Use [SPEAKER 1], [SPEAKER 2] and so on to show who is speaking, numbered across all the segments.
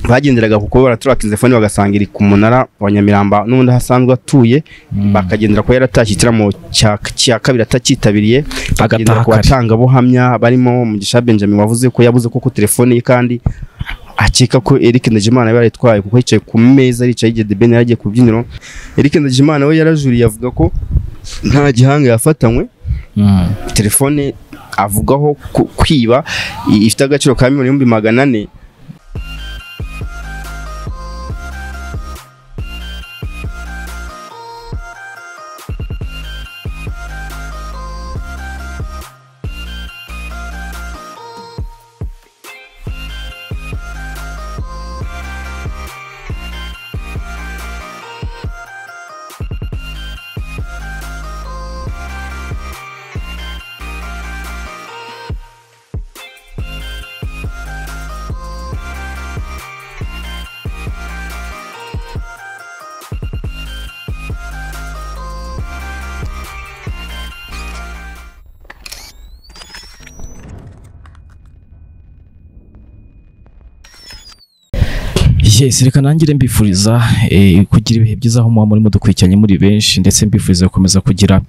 [SPEAKER 1] bagenderaga kuko baraturakinze telefone bagasanga iri ku munara wa Nyamiramba n'ubundi aho asanzwe atuye bakagendera kuba yaratashye ikiramo cya cya kabiri atakitabiriye bakagendera ku batangabuhamya barimo Mugisha Benjamin wavuze ko yabuze ko ku telefone ye kandi akeka ko Eric Ndagimana yari yitwaye kuko yicaye ku meza yicaye igihe The Ben yari agiye ku rubyiniro Eric Ndagimana we yarajuriye avuga ko nta gihanga yafatanywe telefone avugaho ku- kwiba i- ifite agaciro ka miliyoni ibihumbi magana ane
[SPEAKER 2] yes reka nangire mbifuriza eh, kugira ibihe byiza aho muba murimo dukurikiranye muri benshi ndetse mbifuriza gukomeza kugira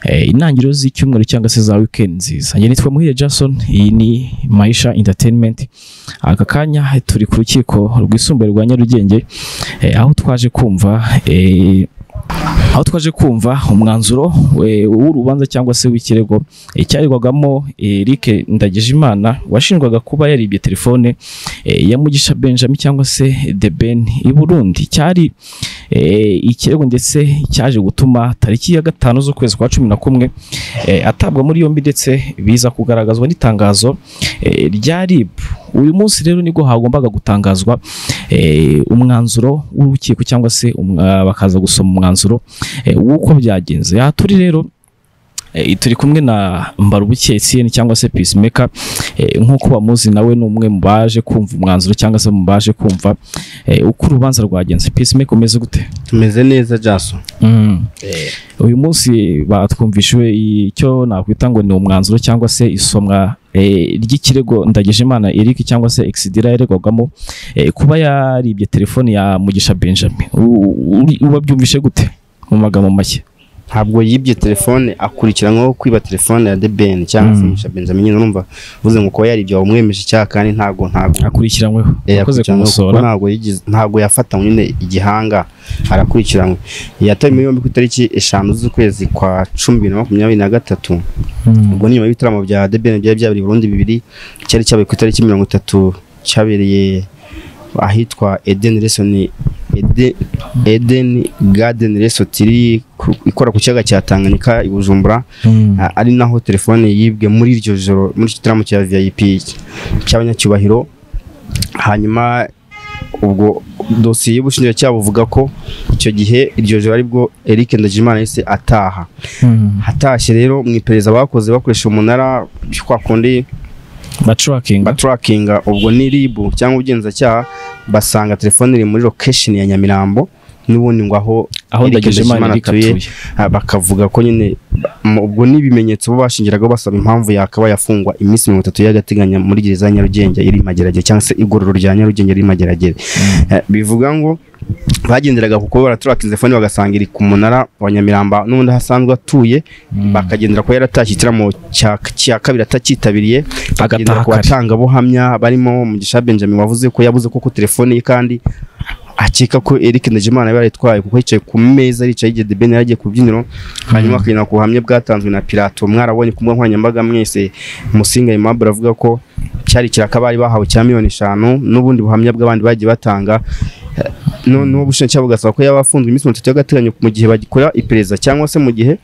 [SPEAKER 2] eh, intangiriro z'icyumweru cyangwa se za weekend nziza njye nitwa muhire jason iyi ni maisha entertainment aka kanya turi ku rukiko rwisumbuye rwa nyarugenge eh, aho twaje kumva eh, aho twaje kumva umwanzuro eh, w'urubanza cyangwa se w'ikirego eh, cyaregwagamo Eric Ndagijimana washinjwaga kuba yaribye telefone eh, ya Mugisha Benjamin cyangwa se The Ben i Burundi cyari eh, ikirego ndetse cyaje gutuma tariki ya gatanu z'ukwezi kwa cumi na kumwe eh, atabwa muri yombi ndetse biza kugaragazwa n'itangazo eh, rya RIB uyu munsi rero nibwo hagombaga gutangazwa eh, umwanzuro w'urukiko cyangwa se umwa- bakaza gusoma umwanzuro eh, w'uko byagenze aha turi rero eh, turi kumwe na Mbarubuke Etienne cyangwa se Peacemaker eh, nk'uko bamuzi nawe ni umwe mu baje kumva umwanzuro cyangwa se mu baje kumva eh, uko urubanza rwagenze Peacemaker umeze gute
[SPEAKER 1] tumeze neza Jason
[SPEAKER 2] uyu munsi batwumvishwe icyo nakwita ngo ni umwanzuro cyangwa se isomwa eh, ry'ikirego Ndagijimana Eric cyangwa se Exidira yaregwagamo eh, kuba yaribye telefone ya Mugisha Benjamin U- uri- wabyumvishe gute mu magambo make
[SPEAKER 1] ntabwo yibye telefone akurikiranyweho kwiba telefone ya The Ben cyangwa se
[SPEAKER 2] Mm.
[SPEAKER 1] Mugisha Benjamin nyine urumva uvuze ngo kuba yaribye wamwemeje icyaha kandi ntago ntago
[SPEAKER 2] akurikiranyweho
[SPEAKER 1] Eh,
[SPEAKER 2] akoze
[SPEAKER 1] yakurikiranwe kuko
[SPEAKER 2] kumusora
[SPEAKER 1] ntabwo yigize- ntabwo yafatanywe nyine igihanga arakurikiranwe yatawe muri yombi ku itariki eshanu z'ukwezi kwa cumi bibiri na makumyabiri na gatatu
[SPEAKER 2] Mm.
[SPEAKER 1] ubwo ni nyuma y'ibitaramo bya The Ben byari byabereye i Burundi bibiri cyari cyabaye ku itariki mirongo itatu cyabereye ahitwa Eden Lesson Eden- Eden Garden Resort iri ku- ikora ku kiyaga cya Tanganyika i Bujumbura
[SPEAKER 2] Mm.
[SPEAKER 1] a- ari naho telefone yibwe muri iryo joro muri icyo gitaramo cya VIP cy'abanyacyubahiro hanyuma ubwo dosiye y'ubushinjacyaha buvuga ko icyo gihe iryo joro aribwo Eric Ndagijimana yahise ataha
[SPEAKER 2] Mm.
[SPEAKER 1] hatashye rero mu iperereza bakoze bakoresha umunara kwa kundi
[SPEAKER 2] batrackinga
[SPEAKER 1] baturakinga ubwo ni RIB cyangwa ubugenzacyaha basanga telefone iri muri location ya Nyamirambo n'ubundi ngo aho
[SPEAKER 2] aho
[SPEAKER 1] Eric
[SPEAKER 2] Ndagijimana
[SPEAKER 1] Ndagijimana
[SPEAKER 2] Eric
[SPEAKER 1] atuye.
[SPEAKER 2] atuye
[SPEAKER 1] Ah, bakavuga ko nyine ba- mu- ubwo n'ibimenyetso bo bashingiraga basaba impamvu yakaba yafungwa iminsi mirongo itatu y'agateganyo muri gereza ya Nyarugenge iri i Mageragere cyangwa se igororo rya Nyarugenge riri i Mageragere Eh, bivuga ngo bagenderaga kuko baraturakinze telefone bagasanga iri ku munara wa Nyamiramba n'ubundi aho asanzwe atuye bakagendera kuba yaratashye ikiramo cya cya kabiri atakitabiriye bakagendera
[SPEAKER 2] Agataha
[SPEAKER 1] ku
[SPEAKER 2] kare.
[SPEAKER 1] batangabuhamya barimo Mugisha Benjamin wavuze ko yabuze ko ku telefone ye kandi akeka ko Eric Ndagimana yari yitwaye kuko yicaye ku meza yicaye igihe The Ben yari agiye ku rubyiniro hanyuma akagenda ku buhamya bwatanzwe na Pilato mwarabonye ku mbuga nkoranyambaga mwese Musinga Aimable avuga ko cyari kirakabari bahawe cya miliyoni eshanu n'ubundi buhamya bw'abandi bagiye batanga no- n'uwo bushinjacyaha bugasaba ko yaba afunzwe iminsi mirongo itatu y'agateganyo mu gihe bagikora iperereza cyangwa se mu gihe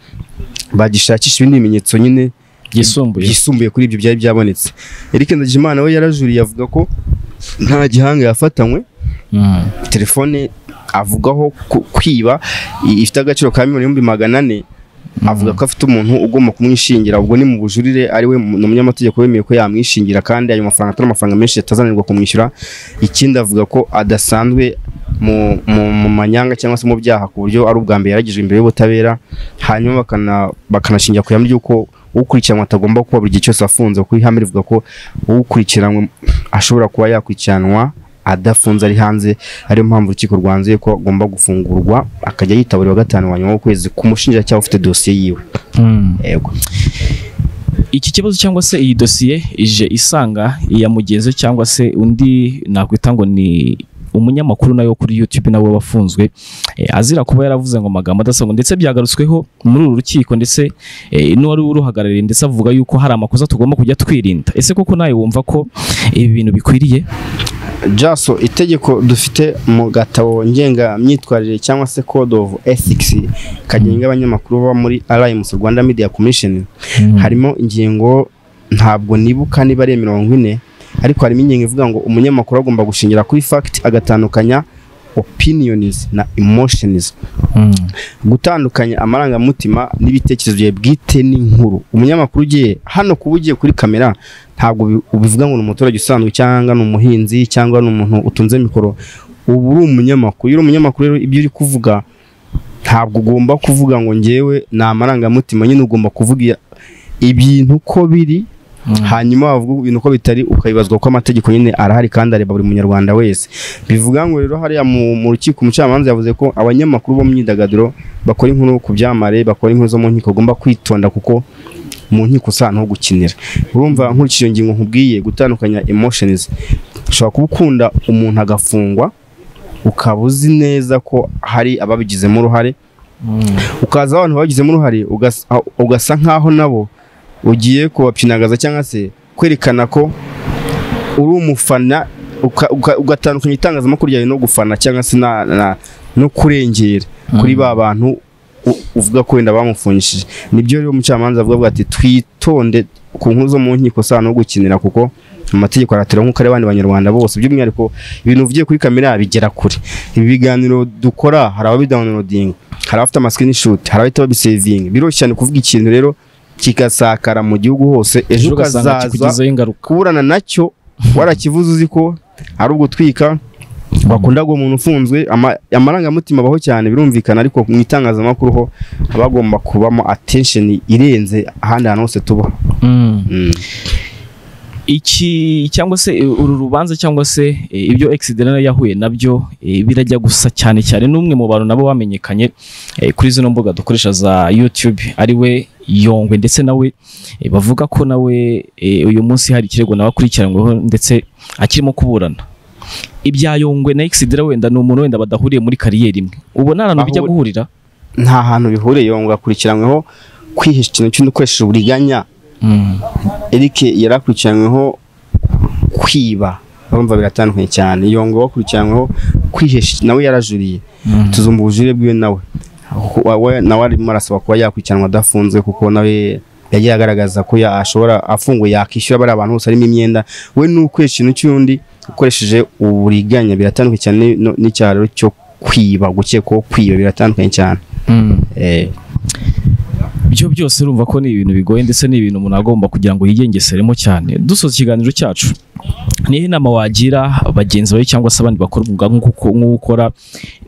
[SPEAKER 1] bagishakisha ibindi bimenyetso nyine
[SPEAKER 2] yisumbuye
[SPEAKER 1] yisumbuye kuri ibyo byari byabonetse Eric Ndagijimana we yarajuriye avuga ko nta gihanga yafatanywe telefone avugaho ku- kwiba i- ifite agaciro ka miliyoni ibihumbi magana ane avuga ko afite umuntu ugomba kumwishingira ubwo ni mu bujurire ariwe mu- ni umunyamategeko wemeye ko yamwishingira kandi ayo mafaranga atari amafaranga menshi yatazanirwa kumwishyura ikindi avuga ko adasanzwe mu, mu, mu manyanga cyangwa se mu byaha ku buryo ari ubwa mbere yaragijwe imbere y'ubutabera hanyuma bakana bakanashingira ku ihame ry'uko ukurikiranwa atagomba kuba buri gihe cyose afunze kuko ihame rivuga ko ukurikiranwe ashobora kuba yakurikiranwa adafunze ari hanze ariyo mpamvu urukiko rwanzuye ko agomba gufungurwa akajya yitaburiwa gatanu wa nyuma w'ukwezi ku mushinjacyaha ufite dosiye yiwe yego
[SPEAKER 2] iki kibazo cyangwa se iyi dosiye ije isanga iya mugenzi cyangwa se undi nakwita ngo ni umunyamakuru nawe wo kuri YouTube nawe wafunzwe eh, azira kuba yaravuze ngo amagambo adasanzwe ndetse byagarutsweho muri uru rukiko ndetse eh, n'uwari uruhagarariye ndetse avuga yuko hari amakosa tugomba kujya twirinda ese koko nawe wumva ko ibi bintu bikwiriye
[SPEAKER 1] jaso itegeko dufite mu gatabo ngengamyitwarire cyangwa se code of ethics kagenga abanyamakuru baba muri RMC Rwanda Media Commission harimo ingingo ntabwo nibuka niba ari iya mirongo ine ariko harimo ingingo ivuga ngo umunyamakuru agomba gushingira kuri fact agatandukanya opinions na emotions
[SPEAKER 2] Mm.
[SPEAKER 1] gutandukanya amarangamutima n'ibitekerezo byawe bwite n'inkuru umunyamakuru ugiye hano kuba ugiye kuri kamera ntabwo ubi- ubivuga ngo ni umuturage usanzwe cyangwa ni umuhinzi cyangwa ni umuntu utunze mikoro uba uri umunyamakuru iyo uri umunyamakuru rero ibyo uri kuvuga ntabwo ugomba kuvuga ngo ngewe ni amarangamutima nyine ugomba kuvuga iya- ibintu uko biri hanyuma wavuga ibintu uko bitari ukabibazwa ko amategeko nyine arahari kandi areba buri munyarwanda wese bivuga ngo rero hariya mu mu rukiko umucamanza yavuze ko abanyamakuru bo mu myidagaduro bakora inkuru ku byamamare bakora inkuru zo mu nkiko bagomba kwitonda kuko mu nkiko usa n'aho gukinira urumva nkurikije iyo ngingo nkubwiye gutandukanya emotions ushobora kuba ukunda umuntu agafungwa ukaba uzi neza ko hari ababigizemo uruhare
[SPEAKER 2] Mm.
[SPEAKER 1] ukaza abantu babigizemo uruhare ugas- a- ugasa nk'aho nabo ugiye kubapyinagaza cyangwa se kwerekana ko uri umufana uka- uka- ugatandukanya itangazamakuru ryawe no gufana cyangwa se na- na- no kurengera kuri ba bantu u- uvuga ko wenda bamufungishije nibyo rero umucamanza avuga avuga ati twitonde ku nkuru zo mu nkiko saa no gukinira kuko amategeko aratera nk'uko ari abandi banyarwanda bose by'umwihariko ibintu uvugiye kuri kamera bigera kure ibi biganiro dukora hari ababidawunilodinga hari abafite amasikinishuti hari abahita babisevinga biroroshye cyane kuvuga ikintu rero kigasakara mu gihugu hose ejo
[SPEAKER 2] ugasanga
[SPEAKER 1] ukazaza
[SPEAKER 2] kikugizeho ingaruka
[SPEAKER 1] kuburana nacyo warakivuze uzi ko ari ugutwika bakunda guha umuntu ufunzwe ama- amarangamutima abaho cyane birumvikana ariko mu itangazamakuru ho haba hagomba kubamo attention irenze ahandi hantu hose tuba
[SPEAKER 2] Mm. iki cyangwa se eh, uru rubanza cyangwa se eh, ibyo exiderena yahuye nabyo eh, birajya gusa cyane cyane n'umwe mu bantu nabo bamenyekanye eh, kuri zino mbuga dukoresha za YouTube ariwe Yongwe ndetse nawe eh, bavuga ko nawe eh, uyu munsi hari ikirego nawe akurikiranyweho ndetse akirimo kuburana ibya Yongwe na Exidera wenda ni umuntu wenda badahuriye muri kariyeri imwe ubona ahantu bijya
[SPEAKER 1] Bahuri-
[SPEAKER 2] guhurira
[SPEAKER 1] nta hantu bihuriye ngo akurikiranyweho kwihisha ikintu cy'undi ukoresheje uburiganya Eric yari akurikiranyweho kwiba urumva biratandukanye cyane yongo wakurikiranyweho kwihesha nawe yarajuriye
[SPEAKER 2] Mm.
[SPEAKER 1] tuzumva ubujurire bwiwe nawe Wa- we- nawe arimo arasaba kuba yakurikiranwa adafunzwe kuko nawe yagiye agaragaza ko ya- ashobora afunguye yakishyura bariya abantu bose harimo imyenda we n'ukwesha ikintu cy'undi ukoresheje uburiganya biratandukanye cyane no- n'icyaha rero cyo kwiba gukekwaho kwiba biratandukanye cyane
[SPEAKER 2] Mm.
[SPEAKER 1] eh.
[SPEAKER 2] byo byose urumva ko ni ibintu bigoye ndetse ni ibintu umuntu agomba kugira ngo yigengeseremo cyane dusoza ikiganiro cyacu niyo inama wagira bagenzi bawe cyangwa se abandi bakora umwuga nk'uko- nk'ukora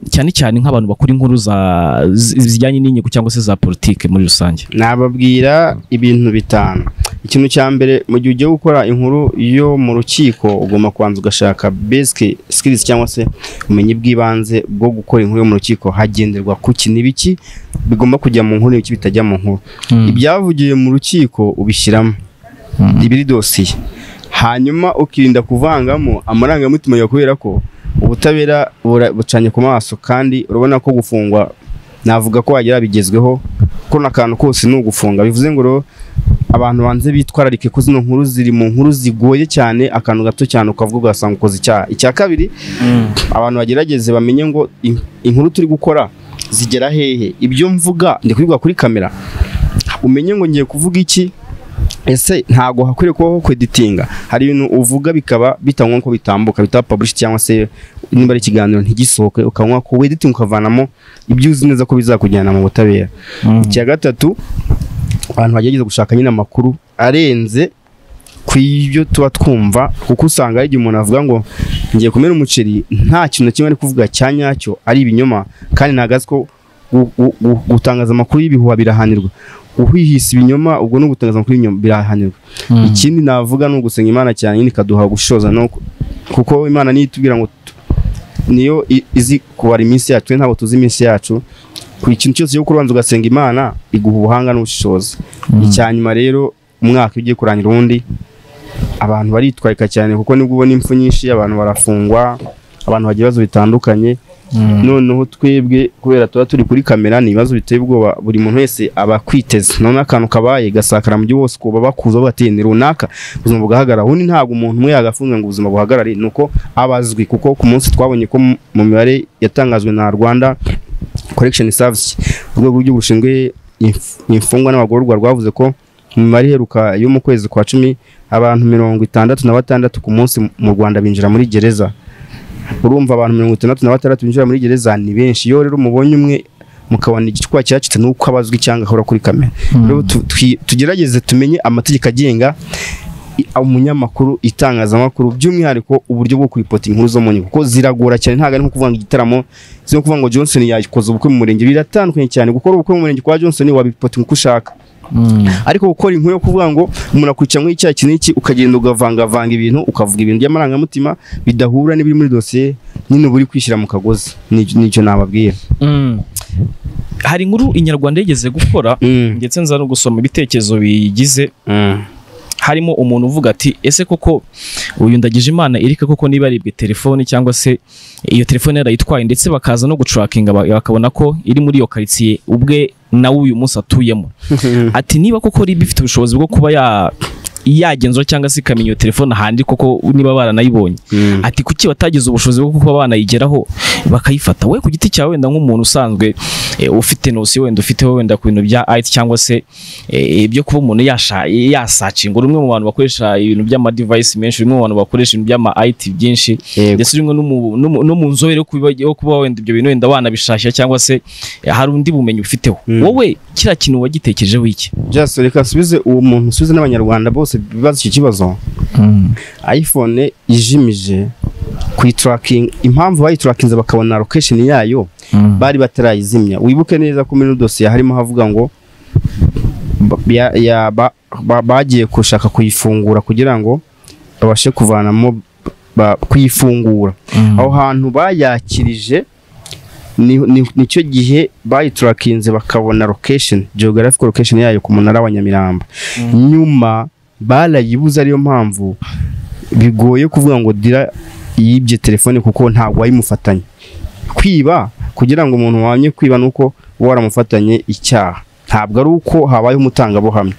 [SPEAKER 2] cyane cyane nk'abantu bakora inkuru za- zi- zijyanye n'inyungu cyangwa se za politike muri rusange
[SPEAKER 1] nababwira ibintu bitanu ikintu cya mbere mu gihe ugiye gukora inkuru yo mu rukiko ugomba kubanza ugashaka basic skills cyangwa se ubumenyi bw'ibanze bwo gukora inkuru yo mu rukiko hagenderwa ku kintu ibiki bigomba kujya mu nkuru n'ibiki bitajya mu nkuru ibyavugiwe mu rukiko ubishyiramo
[SPEAKER 2] Mm.
[SPEAKER 1] ibiri dosiye hanyuma ukirinda kuvangamo amarangamutima yawe kubera ko ubutabera bura- bucanye ku maso kandi urabona ko gufungwa navuga ko wagira bigezweho ko n'akantu kose ni ugufunga bivuze ngo rero abantu banze bitwararike ko zino nkuru ziri mu nkuru zigoye cyane akantu gato cyane ukavuga ugasanga ukoze icyaha icya kabiri abantu bagerageze bamenye ngo in- inkuru turi gukora zigera hehe ibyo mvuga ndi kubivuga kuri kamera umenye ngo ngiye kuvuga iki ese ntago hakwiriye kubaho kweditinga hari ibintu uvuga bikaba bitanywa ko bitambuka bitaba publish cyangwa se niba ari ikiganiro ntigisohoke ukanywa ko wediting ukavanamo ibyo uzi neza ko bizakujyana mu butabera icya gatatu abantu bagerageza gushaka nyine amakuru arenze ku ibyo tuba twumva kuko usanga hari igihe umuntu avuga ngo ngiye kumena umuceri nta kintu na kimwe ari kuvuga cya nyacyo ari ibinyoma kandi ntabwo azi ko gu- gu- gu- gutangaza amakuru y'ibihuha birahanirwa uhihisa ibinyoma ubwo no gutangaza amakuru y'ibinyoma birahanirwa ikindi navuga ni ugusenya imana cyane nyine ikaduha gushoza no kuko imana niyo itubwira ngo tu- niyo i- izi kubara iminsi yacu twe ntabwo tuzi iminsi yacu ku ikintu cyose cyo kubanza ugasenga imana iguha ubuhanga n'ubushishozi icya nyuma rero umwaka iyo ugiye kurangira uwundi abantu baritwarika cyane kuko nibwo ubona impfu nyinshi abantu barafungwa abantu bagira ibibazo bitandukanye noneho twebwe kubera tuba turi kuri kamera ni ibibazo biteye ubwoba buri muntu wese aba akwiteze noneho akantu kabaye gasakara mu gihugu hose kuba bakuza bati ni runaka ubuzima bugahagarara ubundi ntabwo umuntu umwe yagafunzwe ngo ubuzima buhagarare ni uko aba azwi kuko ku munsi twabonye ko mu- mu mibare yatangajwe na rwanda korekisheni savisi urwego rw'igihugu rushinzwe inf- imfungwa n'abagororwa rwavuze ko mu mibare iheruka yo mu kwezi kwa cumi abantu mirongo itandatu na batandatu ku munsi mu rwanda binjira muri gereza urumva abantu mirongo itandatu na batandatu binjira muri gereza ni benshi iyo rero mubonye umwe mukabona igicwa cyacitse nuko abazwi cyangwa ahora kuri kamera rero tu- twi- tugerageze tumenye amategeko agenga i- umunyamakuru itangazamakuru by'umwihariko uburyo bwo kuripota inkuru zo mu nkiko kuko ziragora cyane ntabwo ari nko kuvuga ngo igitaramo si nko kuvuga ngo Johnson yakoze ubukwe mu murenge biratandukanye cyane gukora ubukwe mu murenge kwa Johnson wabipota uko ushaka ariko gukora inkuru yo kuvuga ngo umuntu akwica nk'icyaha iki n'iki ukagenda ugavangavanga ibintu ukavuga ibintu by'amarangamutima bidahura n'ibiri muri dosiye nyine uba uri kwishyira mu kagozi Ni- nicyo nababwira
[SPEAKER 2] hari inkuru inyarwanda yigeze gukora ndetse nza no gusoma ibitekerezo biyigize
[SPEAKER 1] Mm.
[SPEAKER 2] harimo umuntu uvuga ati ese koko uyu ndagije imana erika koko niba yaribwe telefoni cyangwa se iyo telefone yarayitwaye ndetse bakaza no gucurakinga ba- bakabona ko iri muri iyo karitsiye ubwe nawe uyu munsi atuyemo ati niba koko riba ifite ubushobozi bwo kuba ya- yagenzura cyangwa se ikamenya iyo telefone ahandi koko niba baranayibonye
[SPEAKER 1] Mm.
[SPEAKER 2] ati kuki batagize ubushobozi bwo kuba banayigeraho bakayifata we ku giti cyawe wenda nk'umuntu usanzwe eh, ufite nosi wenda ufiteho wenda ku bintu bya IT cyangwa se eh, ibyo kuba umuntu yasha- yasacinga uri umwe mu bantu bakoresha ibintu by'ama device menshi uri umwe mu bantu bakoresha ibintu by'ama IT byinshi
[SPEAKER 1] Yego.
[SPEAKER 2] ndetse rimwe no mu- no mu- no mu nzobere yo kuba- yo kuba wenda ibyo bintu wenda wanabishakira cyangwa se eh, hari undi bumenyi ufiteho
[SPEAKER 1] Mm.
[SPEAKER 2] wowe kiriya kintu wagitekerejeho iki
[SPEAKER 1] Just reka nsubize uwo muntu nsubize n'abanyarwanda bose bibaza iki kibazo iphone ijimije kuyiturakinga impamvu bayiturakinze bakabona location yayo bari batarayizimya wibuke neza ko muri dosiye harimo havuga ngo ba- ya- ya- ba- ba- bagiye gushaka kuyifungura kugira ngo babashe kuvanamo ba- kuyifungura aho hantu bayakirije ni- ni- nicyo gihe bayiturakinze bakabona location geographic location yayo ku munara wa Nyamirambo nyuma barayibuze ariyo mpamvu bigoye kuvuga ngo dira yibye telefone kuko ntabwo wayimufatanye kwiba kugira ngo umuntu wamye kwiba nuko uba waramufatanye icyaha ntabwo ari uko habayeho umutangabuhamya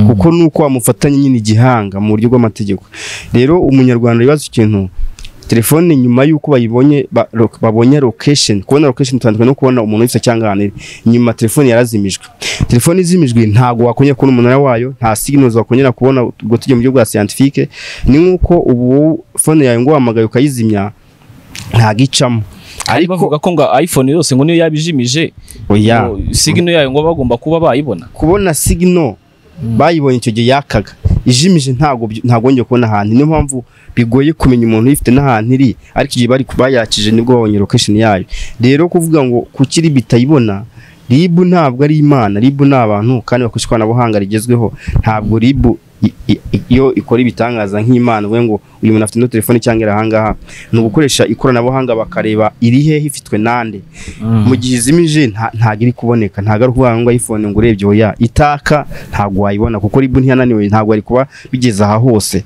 [SPEAKER 1] kuko nuko wamufatanye nyine igihanga mu buryo bw'amategeko rero umunyarwanda wibaza ikintu telefone nyuma y'uko bayibonye ba- lo- babonye location kubona location bitandukanye no kubona umuntu wese cyangwa ahantu ari nyuma telefone yarazimijwe telefone izimijwe ntabwo wakongera kubona umunara wayo nta signals wakongera kubona ubwo tujya mu buryo bwa scientifique ni nk'uko ubu wowe phone yawe ngo wahamagaye ukayizimya ntabwo icamo
[SPEAKER 2] ariko bavuga ko ngo iphone yose ngo niyo yabijimije
[SPEAKER 1] oya
[SPEAKER 2] signo yayo ngo bagomba kuba bayibona
[SPEAKER 1] kubona signo bayibonye icyo gihe yakaga ijimije ntago by- ntago ngiye kubona ahantu niyo mpamvu bigoye kumenya umuntu uyifite n'ahantu iri ariko igihe bari bayakije nibwo babonye location yayo rero kuvuga ngo kuki RIB itayibona RIB ntabwo ari imana RIB ni abantu kandi bakoresha ikoranabuhanga rigezweho ntabwo RIB i- i- iyo ikora ibitangaza nk'imana uvuge ngo uyu muntu afite ino telefone cyangwa iri ahangaha ni ugukoresha ikoranabuhanga bakareba iri hehe ifitwe nande mu gihe izimije nta- ntabwo iri kuboneka ntabwo ari ukuvuga ngo iphone ngo urebye oya itaka ntabwo wayibona kuko ribu ntiyananiwe ntabwo ari kuba bigeze aha hose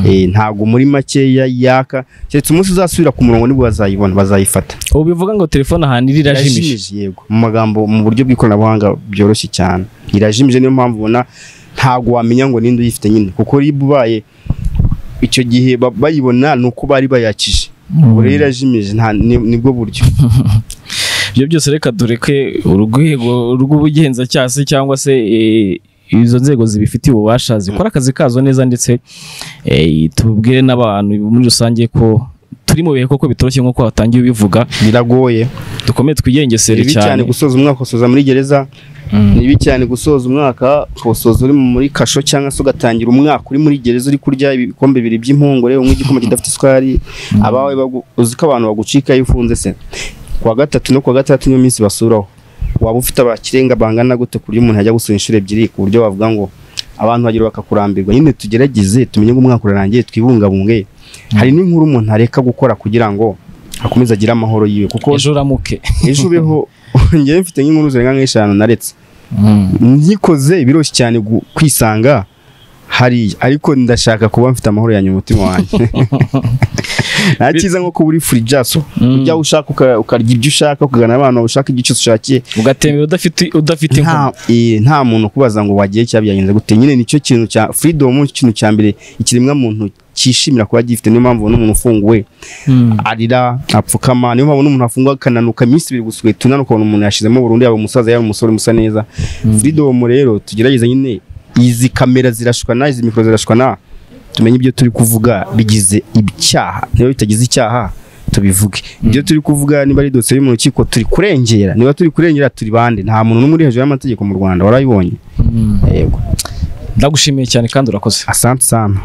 [SPEAKER 1] Eh, ntabwo muri makeya yaka keretse umunsi uzasubira ku murongo nibwo bazayibona bazayifata
[SPEAKER 2] ubu bivuga ngo telefone ahantu iri irajimije
[SPEAKER 1] Irajimije, yego mu magambo mu buryo bw'ikoranabuhanga byoroshye cyane irajimije niyo mpamvu ubona ntabwo wamenya ngo ninde uyifite nyine kuko ribu ubaye icyo gihe ba- bayibona ni uko bari bayakije ubu rero irajimije nta- ni- nibwo buryo
[SPEAKER 2] ibyo byose reka dureke urwego rw'ubugenzacyaha se cyangwa se eh, izo nzego zibifitiye ububasha zikora akazi kazo neza ndetse eh, tubwire n'abantu muri rusange ko turi mu bihe koko bitoroshye nk'uko watangiye ubivuga
[SPEAKER 1] biragoye
[SPEAKER 2] dukomeye twigengesere
[SPEAKER 1] bibi cyane
[SPEAKER 2] cyane
[SPEAKER 1] gusoza umwaka usoza muri gereza
[SPEAKER 2] Mm.
[SPEAKER 1] ni bibi cyane gusoza umwaka ukawusoza uri muri kasho cyangwa se ugatangira umwaka uri muri gereza uri kurya ibikombe bibiri by'impungure unywa igikoma kidafite isukari abawe bagu- uzi ko abantu bagucika iyo ufunze se ku wa gatatu no ku wa gatandatu niyo minsi basuraho waba ufite abakirenga bangana gute ku buryo umuntu yajya gusura inshuro ebyiri ku buryo bavuga ngo abantu bagira bakakurambirwa nyine tugerageze tumenye ngo umwaka urarangiye twibungabunge hari n'inkuru umuntu areka gukora kugira ngo akomeze agire amahoro yiwe kuko
[SPEAKER 2] ejo uramuke
[SPEAKER 1] ejo ubeho ngewe mfite nk'inkuru zirenga nk'eshanu naretse nyikoze biroroshye cyane gu- kwisanga hariya ariko ndashaka kuba mfite amahoro yanyu mu mutima wanjye nta cyiza nko kuba uri free jaso ujya ushaka uka- ukarya ibyo ushaka ukagana abantu ushaka ibyo cyose ushakiye
[SPEAKER 2] ugatembera udafite udafite inkoni
[SPEAKER 1] nta eh, nta muntu ukubaza ngo wagiye cyangwa byagenze gute nyine nicyo kintu cya freedom nicyo kintu cya mbere ikiremwa muntu cyishimira kuba gifite niyo mpamvu ubona umuntu ufunguwe
[SPEAKER 2] Mm.
[SPEAKER 1] arira apfukama niyo mpamvu n'umuntu afungwa akananuka iminsi ibiri gusa ugahita unanuka ukabona umuntu yashizemo burundu yaba umusaza yaba umusore musa neza freedom rero tugerageza nyine izi kamera zirashukana izi mikoro zirashukana tumenye ibyo turi kuvuga bigize ibyaha niba bitagize icyaha tubivuge ibyo turi kuvuga niba ari dosiye yo mu rukiko turi kurengera niba turi kurengera turi bande nta muntu n'umwe uri hejuru y'amategeko mu rwanda warayibonye
[SPEAKER 2] Mm.
[SPEAKER 1] yego
[SPEAKER 2] ndagushimiye cyane kandi urakoze
[SPEAKER 1] asante sana